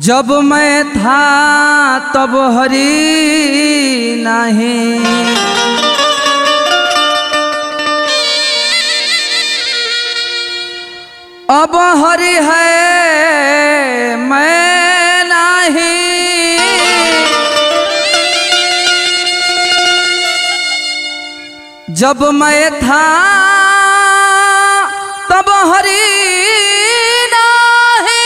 जब मैं था तब हरी नहीं अब हरि है मैं नहीं जब मैं था तब हरि नहीं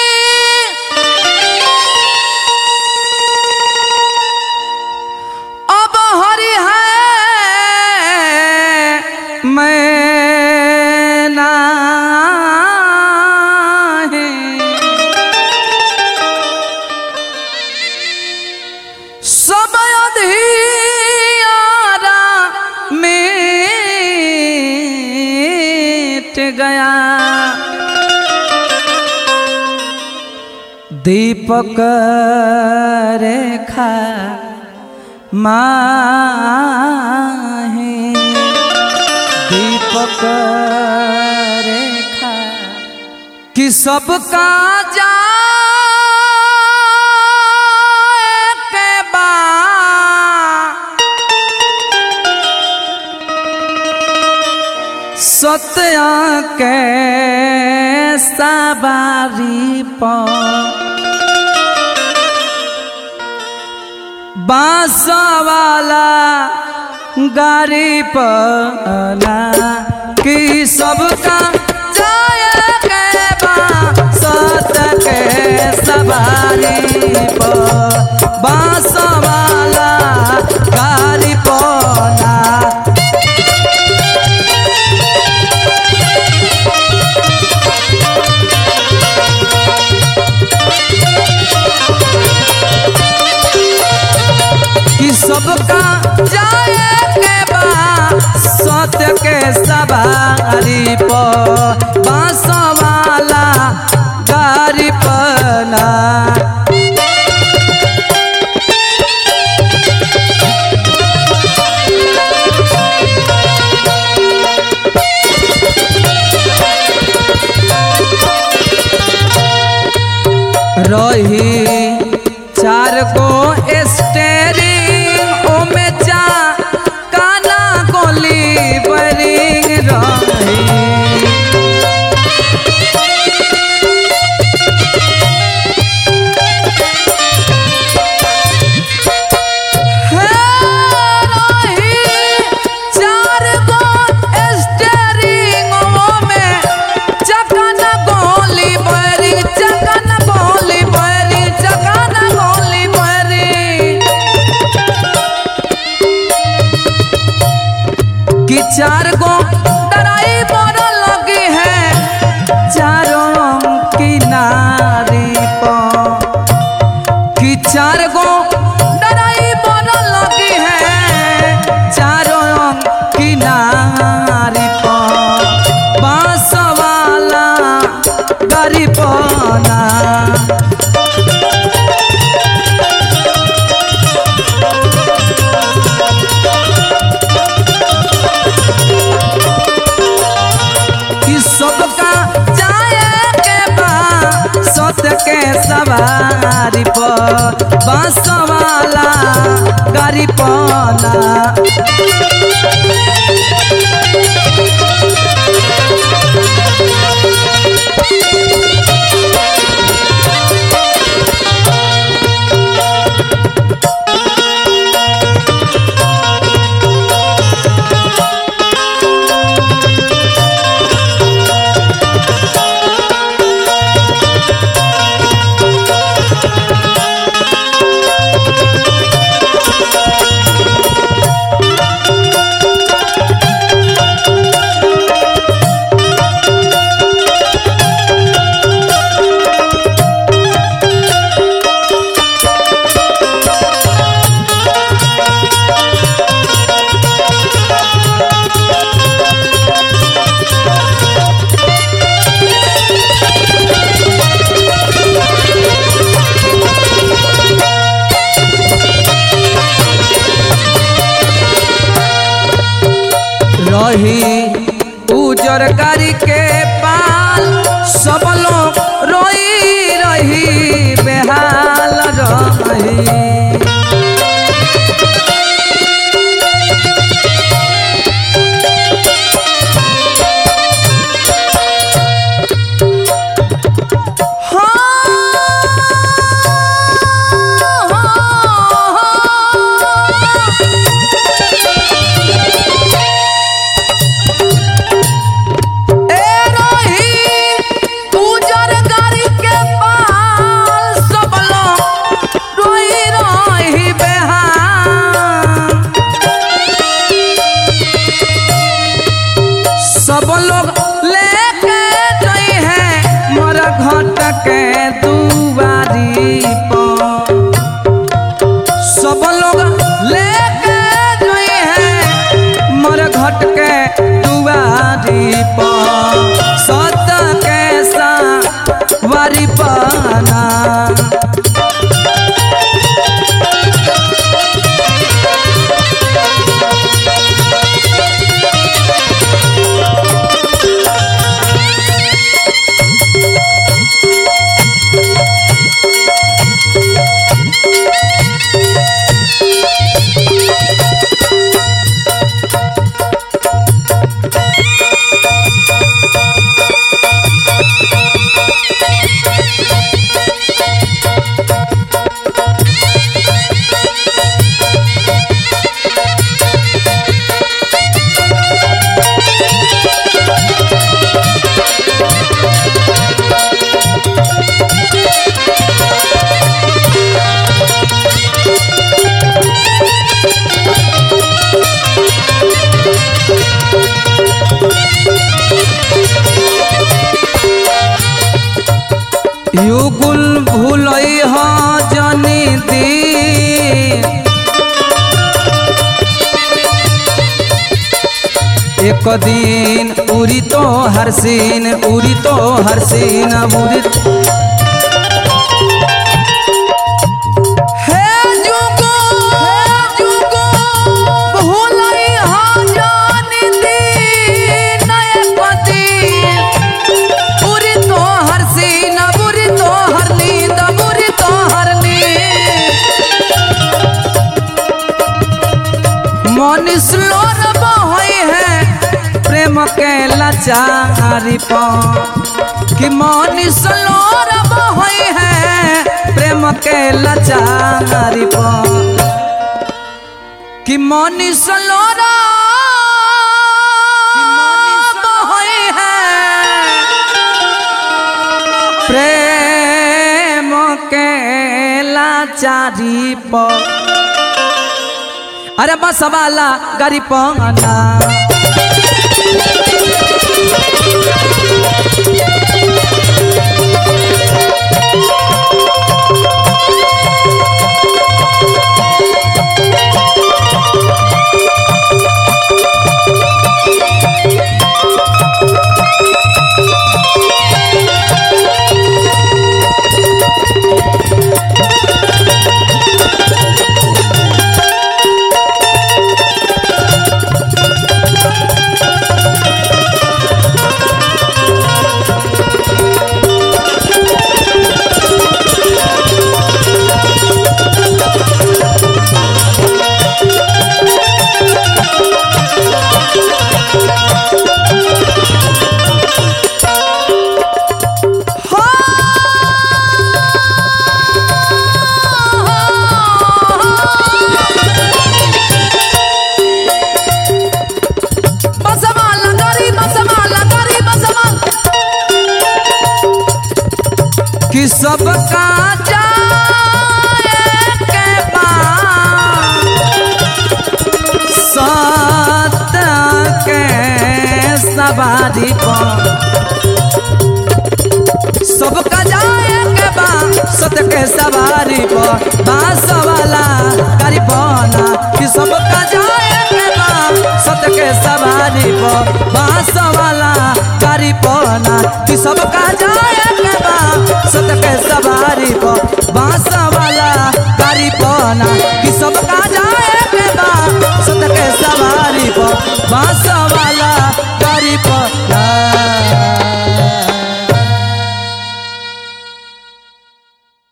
अब हरि है मैं नहीं सब अधियारा मिट गया दीपक रेखा माहे दीपक रेखा कि सबका जा के बा सत्या के सवारी पर बांस वाला गाड़ी पला कि सबका जाए के बा सत के सवारी पर बांस वाला गाड़ी पला कि सबका जाए के बा सत्य के सवारी पर बांस वाला गाड़ी पना रही चार गो स्टेरिंग ओमे जा काना गोली बरिंग रही हे रही चार गो स्टेरिंग ओमे चकना गोली बरिंग चकना गोली बरिंग चकना गोली बरिंग कि चार गो डराई मोर लगी है चारों किनारी पर कि चार गो डराई मोर लगी है चारों किनारी पर बांस वाला गरी पना कि सबका जाए के बा सत्य के सवारी पर बांस वाला गाड़ी पना रही उजर कारी के पाल सब लोग रोई रही बेहाल एक दिन उरी तो हरसीन उरी तो हरसीन उरी हे जुगो हे जुगो भूलई हा जानी दी नए पति उरी तो हरसीन उरी तो हरनींद उरी तो हरनींद मनीष लोर बहई है प्रेम के लाचारी पर कि मनीष लोर बहई है प्रेम के लाचारी पर कि मनीष लोर बहई है प्रेम के लाचारी पर अरे बस वाला गरी पंगना बसवाला गरी बसवाला गरी बसवाला कि सबका जाए के बाद सत्य के सवारी पर सबका जाए के बाद सत्य के सवारी पर बांस वाला करी पना कि सबका जाए के बाद सत्य के सवारी पर बांस वाला करी पना कि सबका जाए के बाद सत्य के सवारी पर बांस वाला करी पना कि सबका जाए के बाद सत्य के सवारी पर बांस